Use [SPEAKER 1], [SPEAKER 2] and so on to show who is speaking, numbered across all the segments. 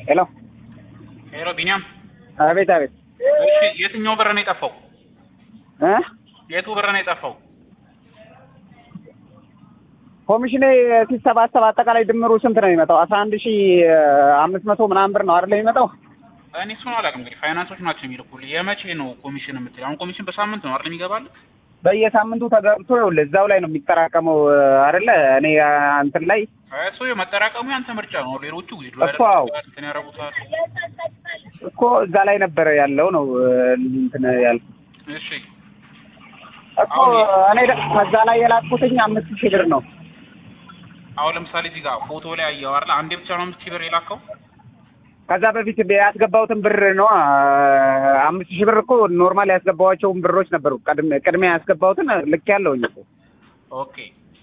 [SPEAKER 1] ሄሎ
[SPEAKER 2] ሄሎ ቢኒያም፣
[SPEAKER 1] አቤት አቤት
[SPEAKER 2] እሺ የትኛው ብር ነው የጠፋው?
[SPEAKER 1] እ
[SPEAKER 2] የቱ ብር ነው የጠፋው?
[SPEAKER 1] ኮሚሽኔ ሲሰባሰብ አጠቃላይ ድምሩ ስንት ነው የሚመጣው? አስራ አንድ ሺ አምስት መቶ ምናምን ብር ነው አይደል የሚመጣው?
[SPEAKER 2] እኔ እሱን አላውቅም። እንግዲህ ፋይናንሶች ናቸው የሚልኩልህ። የመቼ ነው ኮሚሽን የምትል? አሁን ኮሚሽን በሳምንት ነው አይደል የሚገባልህ?
[SPEAKER 1] በየሳምንቱ ተገብቶ ይኸውልህ እዛው ላይ ነው የሚጠራቀመው አይደለ? እኔ እንትን ላይ
[SPEAKER 2] እሱ መጠራቀሙ ያንተ ምርጫ ነው። ሌሎቹ ዊዝድሮ
[SPEAKER 1] እኮ አዎ።
[SPEAKER 2] ያደርጉታል፣ እንትን ያደርጉታል።
[SPEAKER 1] እኮ እዛ ላይ ነበረ ያለው ነው እንትን ያልኩት
[SPEAKER 2] እሺ
[SPEAKER 1] እኮ እኔ ደ- ከዛ ላይ የላኩትኝ አምስት ሺህ ብር ነው።
[SPEAKER 2] አሁን ለምሳሌ እዚህ ጋር ፎቶ ላይ አየኸው አይደል? አንዴ ብቻ ነው አምስት ሺህ ብር የላከው።
[SPEAKER 1] ከዛ በፊት ያስገባሁትን ብር ነው አምስት ሺህ ብር እኮ ኖርማል ያስገባኋቸውን ብሮች ነበሩ። ቀድሜ- ቅድሚያ ያስገባሁትን ልክ ያለውኝ እኮ
[SPEAKER 2] ኦኬ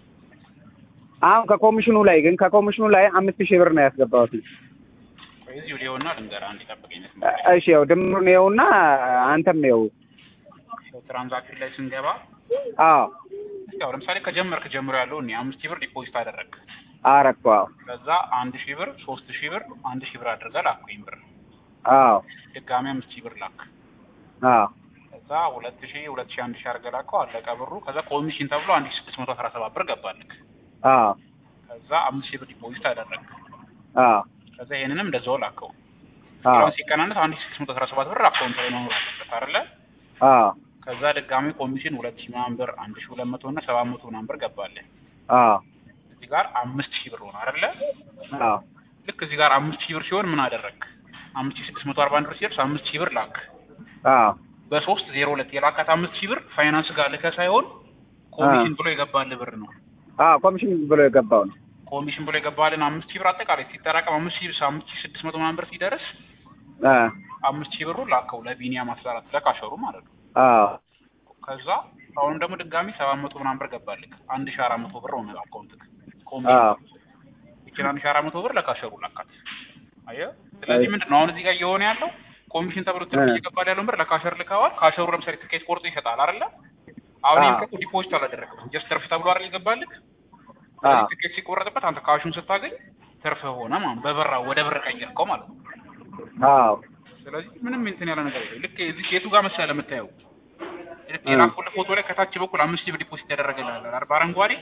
[SPEAKER 1] አሁን ከኮሚሽኑ ላይ ግን ከኮሚሽኑ ላይ አምስት ሺህ ብር ነው ያስገባሁት።
[SPEAKER 2] ቆይ እዚሁ ሊሆንና ልንገርህ፣ አንዴ ጠብቀኝ።
[SPEAKER 1] እሺ ያው ድምሩን ይኸውና አንተም ይኸው
[SPEAKER 2] ትራንዛክሽን ላይ ስንገባ
[SPEAKER 1] አዎ
[SPEAKER 2] ያው ለምሳሌ ከጀመርክ ጀምሮ ያለው እኔ አምስት ሺህ ብር ዲፖዚት አደረግክ።
[SPEAKER 1] አረኩ አዎ
[SPEAKER 2] ከዛ አንድ ሺህ ብር፣ ሶስት ሺህ ብር፣ አንድ ሺህ ብር አድርገህ ላኩኝ ብር።
[SPEAKER 1] አዎ
[SPEAKER 2] ድጋሚ አምስት ሺህ ብር ላክ።
[SPEAKER 1] አዎ
[SPEAKER 2] ከዛ ሁለት ሺህ ሁለት ሺህ አንድ ሺህ አድርገህ ላከው፣ አለቀ ብሩ። ከዛ ኮሚሽን ተብሎ አንድ ሺህ ስድስት መቶ አስራ ሰባት ብር ገባልክ።
[SPEAKER 1] አዎ
[SPEAKER 2] ከዛ አምስት ሺህ ብር ዲፖዚት አደረግክ።
[SPEAKER 1] አዎ
[SPEAKER 2] ከዛ ይሄንንም እንደዛው ላከው።
[SPEAKER 1] አዎ
[SPEAKER 2] አሁን ሲቀናነስ አንድ ሺህ ስድስት መቶ አስራ ሰባት ብር አካውንት ላይ መኖር አለበት አይደለ?
[SPEAKER 1] አዎ
[SPEAKER 2] ከዛ ድጋሚ ኮሚሽን ሁለት ሺህ ምናምን ብር አንድ ሺህ ሁለት መቶ እና ሰባት መቶ ምናምን ብር ገባልህ።
[SPEAKER 1] አዎ
[SPEAKER 2] እዚህ ጋር አምስት ሺህ ብር ሆነ አይደለ?
[SPEAKER 1] አዎ
[SPEAKER 2] ልክ እዚህ ጋር አምስት ሺህ ብር ሲሆን ምን አደረግ? አምስት ሺህ ስድስት መቶ አርባ አንድ ብር ሲደርስ አምስት ሺህ ብር ላክ።
[SPEAKER 1] አዎ
[SPEAKER 2] በሶስት ዜሮ ሁለት የላካት አምስት ሺህ ብር ፋይናንስ ጋር ልከህ ሳይሆን ኮሚሽን ብሎ የገባልህ ብር ነው።
[SPEAKER 1] አዎ ኮሚሽን ብሎ የገባው ነው።
[SPEAKER 2] ኮሚሽን ብሎ የገባልን አምስት ሺህ ብር አጠቃላይ ሲጠራቀም አምስት ሺህ አምስት ሺህ ስድስት መቶ ምናምን ብር ሲደርስ
[SPEAKER 1] አ
[SPEAKER 2] አምስት ሺህ ብሩ ላከው ለቢኒያም አስራት ለካሸሩ ማለት ነው።
[SPEAKER 1] አዎ
[SPEAKER 2] ከዛ አሁን ደግሞ ድጋሚ ሰባት መቶ ምናምን ብር ገባልክ። አንድ ሺህ አራት መቶ ብር ሆነ አካውንትክ
[SPEAKER 1] አዎ
[SPEAKER 2] ኮሚሽን ይችን አንድ ሺህ አራት መቶ ብር ለካሸሩ ላካት። አየህ። ስለዚህ ምንድን ነው አሁን እዚህ ጋር እየሆነ ያለው ኮሚሽን ተብሎ ትርፍ
[SPEAKER 1] እ።
[SPEAKER 2] እየገባል ያለውን ብር ለካሸር ልከዋል። ካሸሩ ለምሳሌ ትኬት ቆርጦ ይሰጣል አይደለ? አሁን
[SPEAKER 1] አዎ።
[SPEAKER 2] ይሄን እኮ ዲፖዚት አላደረግም ጀስት ትርፍ ተብሎ አይደል ይገባልክ።
[SPEAKER 1] አዎ
[SPEAKER 2] ስለዚህ ትኬት ሲቆረጥበት አንተ ካሹን ስታገኝ ትርፍ ሆነ ማለት ነው። በብር ወደ ብር ቀየርከው ማለት ነው።
[SPEAKER 1] አዎ
[SPEAKER 2] ስለዚህ ምንም እንትን ያለ ነገር የለም። ልክ እዚህ ኬቱ ጋር መሰለህ የምታየው ልክ
[SPEAKER 1] እ።
[SPEAKER 2] የላኩልህ ፎቶ ላይ ከታች በኩል አምስት ሺህ ብር ዲፖዚት ያደረገልህ አለ አይደል? በአረንጓዴ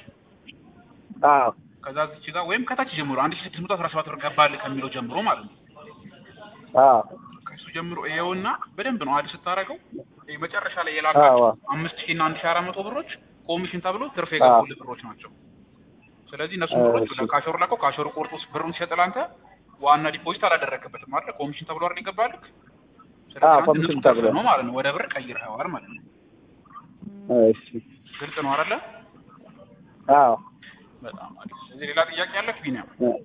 [SPEAKER 1] አዎ
[SPEAKER 2] ከዛ እዚች ጋር ወይም ከታች ጀምሮ አንድ ሺህ ስድስት መቶ አስራ ሰባት ብር ገባልህ ከሚለው ጀምሮ ማለት ነው።
[SPEAKER 1] አዎ
[SPEAKER 2] ከሱ ጀምሮ ይኸውና በደንብ ነው አድ ስታደርገው ይሄ መጨረሻ ላይ
[SPEAKER 1] አዎ
[SPEAKER 2] የላካቸው አምስት ሺህ እና አንድ ሺህ አራት መቶ ብሮች ኮሚሽን ተብሎ ትርፍ የገቡልህ ብሮች ናቸው። ስለዚህ እነሱ ብሮች
[SPEAKER 1] እሺ።
[SPEAKER 2] ለካሸሩ ላከው ካሸሩ ቆርጦ ብሩን ሲሰጥልህ አንተ ዋና ዲፖዚት አላደረግበትም አይደል? ኮሚሽን ተብሎ አይደል ይገባልህ። ስለዚህ
[SPEAKER 1] አዎ
[SPEAKER 2] አንተ
[SPEAKER 1] ኮሚሽን
[SPEAKER 2] ንጹህ ትርፍ
[SPEAKER 1] ተብሎ
[SPEAKER 2] ነው ማለት ነው። ወደ ብር ቀይረኸዋል ማለት ነው።
[SPEAKER 1] እሺ
[SPEAKER 2] ግልጽ ነው አይደለ?
[SPEAKER 1] አዎ
[SPEAKER 2] በጣም አሪፍ። ስለዚህ ሌላ ጥያቄ ያለክ ቢኒያም?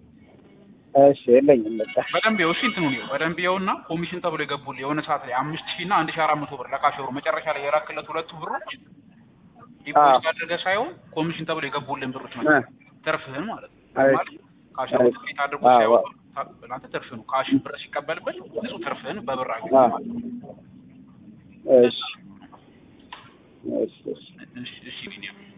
[SPEAKER 1] እሺ የለኝም በቃ
[SPEAKER 2] በደንብ ይኸው እሺ፣ እንትኑ ነው በደንብ ይኸውና ኮሚሽን ተብሎ የገቡልህ የሆነ ሰዓት ላይ አምስት ሺህ እና አንድ ሺህ አራት መቶ ብር ለካሸሩ መጨረሻ ላይ የላክለት ሁለቱ ብሮች ዲፖዚት አድርገህ ሳይሆን ኮሚሽን ተብሎ የገቡልን ብሮች
[SPEAKER 1] እ።
[SPEAKER 2] ናቸው። ትርፍህን ማለት ነው።
[SPEAKER 1] አይ።
[SPEAKER 2] ማለት ካሸሩ
[SPEAKER 1] አይ።
[SPEAKER 2] ትኬት አድርጎ
[SPEAKER 1] አዎ።
[SPEAKER 2] ሳይሆን ለአንተ ትርፍ ነው። ካሽ ብር ሲቀበልበት ንጹህ ትርፍህን በብር አገኘ
[SPEAKER 1] አዎ።
[SPEAKER 2] ማለት ነው።
[SPEAKER 1] እሺ እሺ እሺ
[SPEAKER 2] እሺ እሺ ቢኒያም